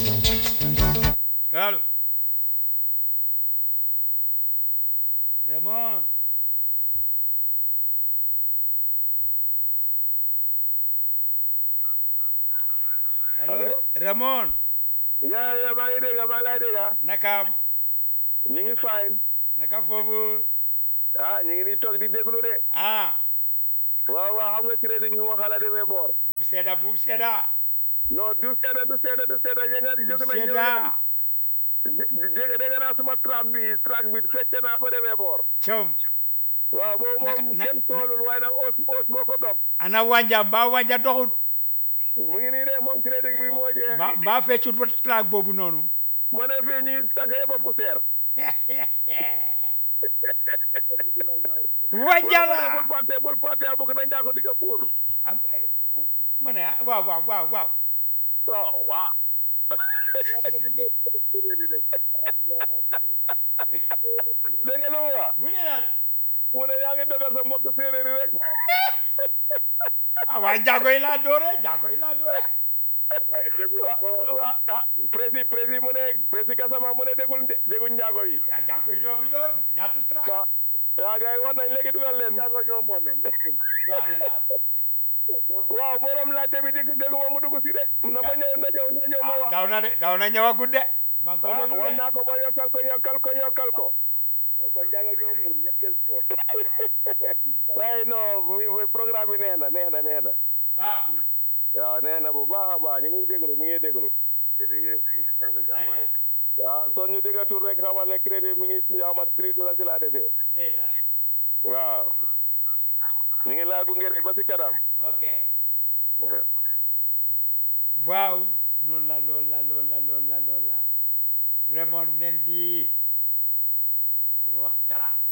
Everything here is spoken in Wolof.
allo Raymond allo Raymond yaa yaa maa ngi dégg maa ngi lay dégg nakaam ñu ngi fine naka foofu ah ñu ngi nii toog di déglu de ah waaw waaw xam nga crédit bi moo xala demee boor bu sedda bu sedda non du sedda du sedda du sedda ya nga jóg na sedda dégg dégg naa suma track bi track bi fecc naa ba demee boor com waaw boobu Naka- moom na- kenn toolul waaye nag os os moo ko dog ana wanja mbaa wanja doxut mu ngi nii de moom crédit bi moo jeex mbaa mbaa feccut ba traak boobu noonu ma ne fii ñu tànk yëpp a poussière wanja bul la fàtte bul fàtte a bëgg na njàko di ko fuur am- ma ne ah waaw waaw waaw waaw waaw waaw dégg nga lu mu wax mu ne la mu ne yaa ngi defar sa mbokk séeréer yi rek ah waa jaago yi laa doore jaago yi laa doore waaw waaw ah prési prési mu ne prési Gassama mu ne dégul dégul njaago yi ah jaago yi ñoo fi doon ñaata traak waaw waaw gars yi war nañ léegi dugal leen njaago ñoo moome waaw borom laajte bi dégg déggu ma mu dugg si de na ma ñëw na ñëw na ñëw ma ah wax daw na de daw na ñëwagut de maa ngi ko ah déglu wan de naa ko ba yokkal ko yokkal ko yokkal ko ko njaago ñoo mun ñetteel sport waaye non muy programme bi nee na nee na nee na waaw waaw nee na bu baax a baax ñu ngi déglu ñu ngi déglu waaw soo ñu déggatul rek xamal ne crédit mi ngi amat tri la si laa desee ndeysaan waaw ñu ngi laa gunge rek ba si kanam ok waaw noonu la loolu la loolu la loolu la loolu la Raymond Mendy lu wax dara